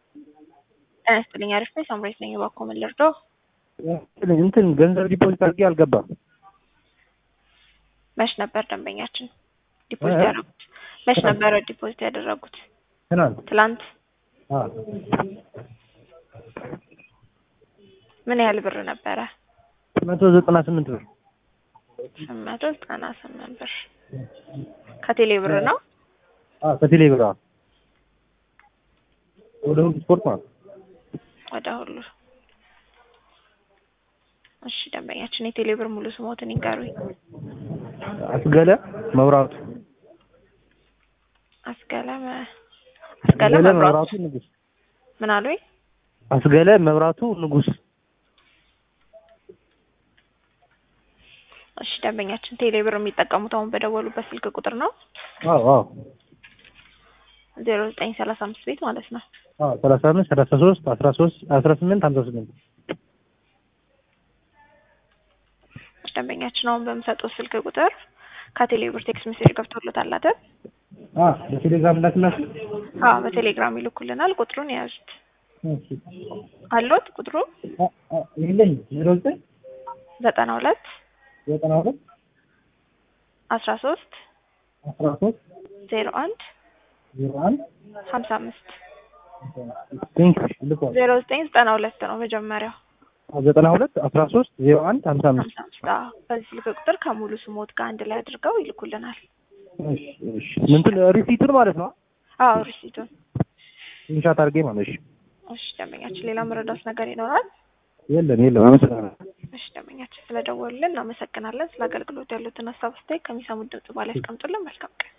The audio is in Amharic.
ጤና ይስጥልኝ። አሪፍ ነኝ። ሳምራዊት ነኝ። እባክዎ ምን ልርዳው? እንትን ገንዘብ ዲፖዚት አድርጌ አልገባም። መች ነበር ደንበኛችን ዲፖዚት ያደረጉት? መች ነበረ ዲፖዚት ያደረጉት? ትናንት ትላንት። አዎ፣ ምን ያህል ብር ነበረ? መቶ ዘጠና ስምንት ብር ስምንት መቶ ዘጠና ስምንት ብር ከቴሌ ብር ነው። አዎ፣ ከቴሌ ብር አዎ። ወደ ሁሉ ስፖርት ማለት ነው። ወደ ሁሉ እሺ፣ ደንበኛችን የቴሌ ብር ሙሉ ስሞትን ይንገሩኝ። አስገለ መብራቱ አስገለ መ- አስገለ አስገለ መብራቱ መብራቱ ንጉስ ምን አሉኝ? አስገለ መብራቱ ንጉስ እሺ፣ ደንበኛችን ቴሌ ብር የሚጠቀሙት አሁን በደወሉበት ስልክ ቁጥር ነው አዎ አዎ ዜሮ ዘጠኝ ሰላሳ አምስት ቤት ማለት ነው። አዎ ሰላሳ አምስት ሰላሳ ሶስት አስራ ሶስት አስራ ስምንት ሀምሳ ስምንት ደንበኛችን አሁን በምሰጡት ስልክ ቁጥር ከቴሌ ብር ቴክስት ሜሴጅ ገብቶለታል አይደል? አዎ በቴሌግራም ላክላችሁ አዎ በቴሌግራም ይልኩልናል። ቁጥሩን የያዙት እሺ አሎት ቁጥሩ አ- አ- የለኝም ዜሮ ዘጠኝ ዘጠና ሁለት ዘጠና ሁለት አስራ ሶስት አስራ ሶስት ዜሮ አንድ ዜሮ አንድ ሀምሳ አምስት ቴንክ ልኳል ዜሮ ዘጠኝ ዘጠና ሁለት ነው መጀመሪያው ዘጠና ሁለት አስራ ሶስት ዜሮ አንድ ሀምሳ አምስት ሀምሳ አምስት አዎ በዚህ ስልክ ቁጥር ከሙሉ ስሞት ጋር አንድ ላይ አድርገው ይልኩልናል። እሺ እሺ እንትን ሪሲቱን ማለት ነው አዎ ሪሲቱን። ኢንሻት አድርጌ ማለት እሺ እሺ ደንበኛችን ሌላ መረዳት ነገር ይኖራል? የለም የለም አመሰግናለሁ እሺ ደንበኛችን ስለደወሉልን እናመሰግናለን። ስለ አገልግሎት ያሉትን ሀሳብ አስተያየት ከሚሰሙት ድምጽ ባላይ ያስቀምጡልን። መልካም ቀን